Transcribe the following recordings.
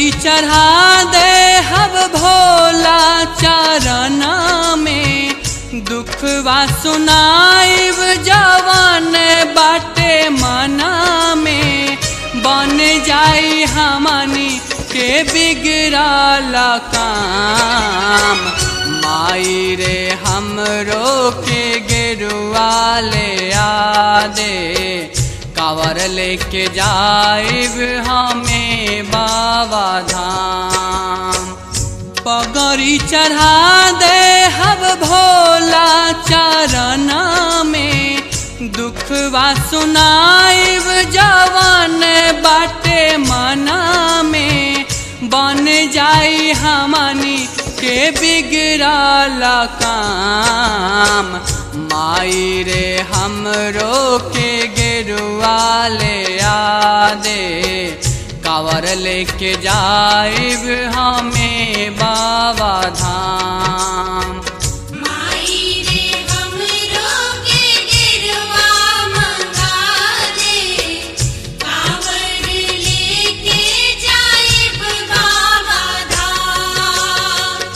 पगड़ी चढ़ा दे हब भोला चरण में दुखवा सुनाइब जवान बाटे मना में बन जाई हमनी के बिगड़ल काम माई रे हमरो के गिरुआ ले आ दे कावर लेके जाइब हमें बाबा धाम पगड़ी चढ़ा दे हब भोला चरण में दुखवा सुनाइब जवान बाटे मना में बन जाई हमनी के बिगड़ल काम माई रे हमरो के गिरुआ ले आ दे कावर लेके जाइब हमें बाबा धाम माई रे हमरो के गिरवा मंगा दे कांवर लेके जाइब बाबा धाम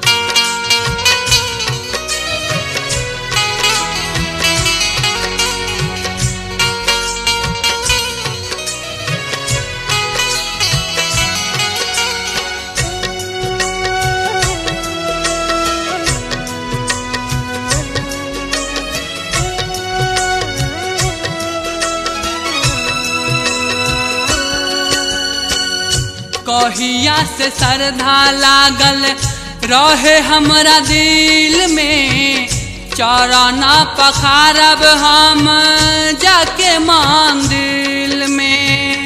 कहिया से श्रद्धा लागल रहे हमरा दिल में चरना पखारब हम जाके मंदिर में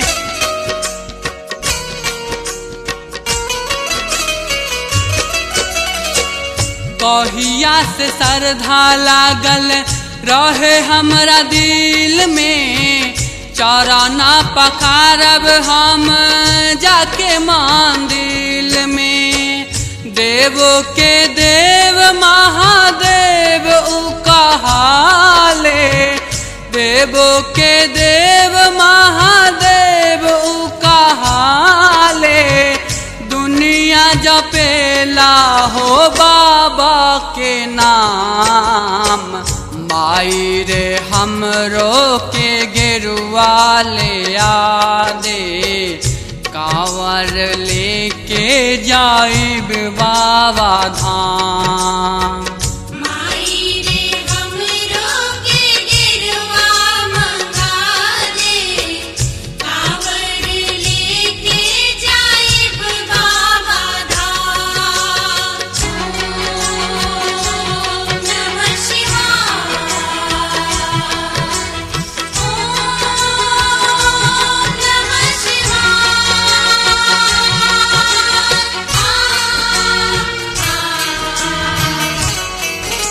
कहिया से श्रद्धा लागल रहे हमरा दिल में चरना पखारब हम जाके मंदिर में देवो के देव महादेव उ कहाले देवो के देव महादेव उ कहाले दुनिया जपेला हो बाबा के नाम माई रे हमरो के गिरुआ ले आ दे कांवर लेके जाइब बाबा धाम माई रे हमरो के गिरवा मंगा दे कांवर लेके जाइब बाबा धाम ओम नमः शिवाय ओम नमः शिवाय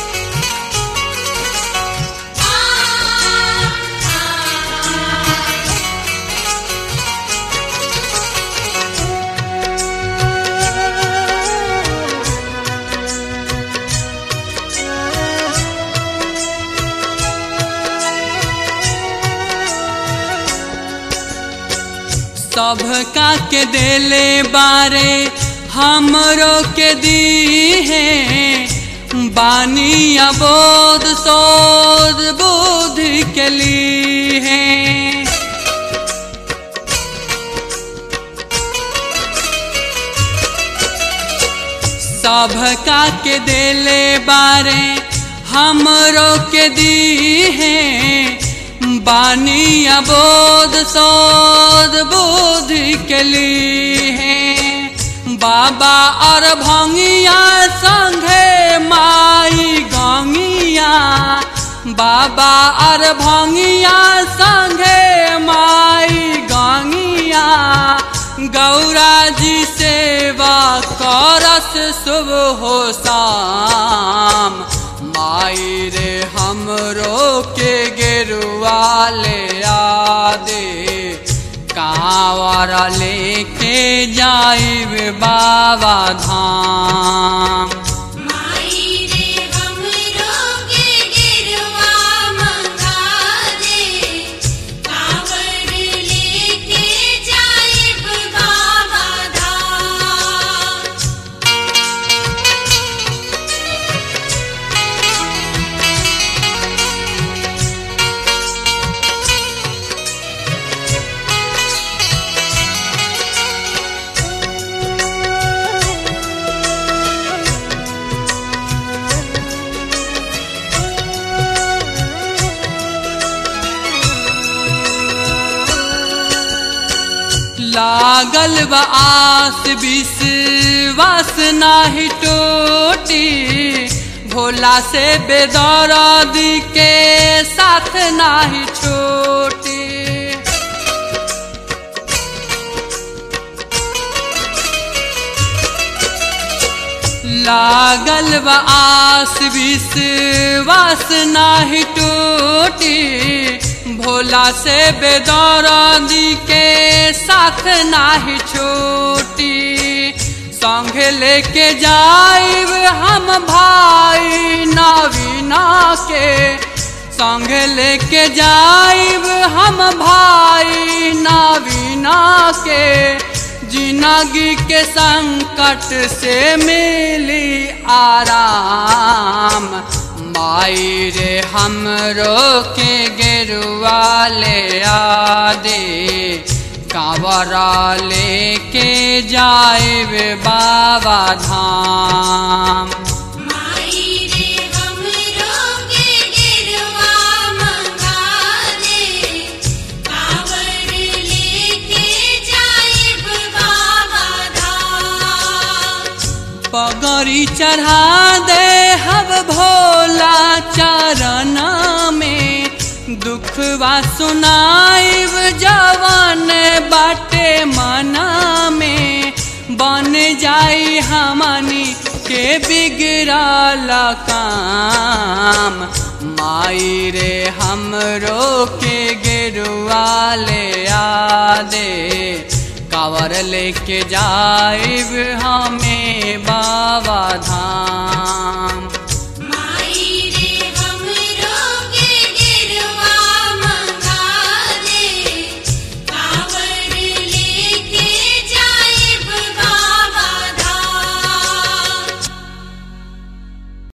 सबका के देले बारे हमरो के दी है बानी अबोध सोध बुद्धि के ली है सबका के देले बारे हमरो के दी है बानी अबोध सोध बुद्धि के ली है बाबा और भंगिया संघे माई गंगिया बाबा और भंगिया संघे माई गंगिया गौरा जी सेवा करस शुभ हो शाम माई रे हमरो के गेरुआ ले आ दे कांवर लेके जाइब बाबा धाम माई रे हमरो के गिरवा मंगा दे कांवर लेके जाइब बाबा धाम लागल बा आस विश्वास नाही टूटी भोला से बेदर्द के साथ नाही छोटी लागल बा आस विश्वास नाही टूटी भोला से बेदर्दी के साथ नाही छोटी संग लेके जाइब हम भाई नवीना के संग लेके जाइब हम भाई नवीना के जिंदगी के संकट से मिली आराम माई रे हमरो के गेरुआ ले आ दे कांवरा लेके जाए बाबा धाम माई रे हमरो के गिरवा मंगा दे कांवर लेके जाइब बाबा धाम पगड़ी चढ़ा दे हब भोला चरण में दुखवा सुनाइब जवन बाटे मना में बन जाई हमनी के बिगड़ल काम माई रे हमरो के गेरुआ ले आ दे कावर लेके जाइब हमें बाबा धाम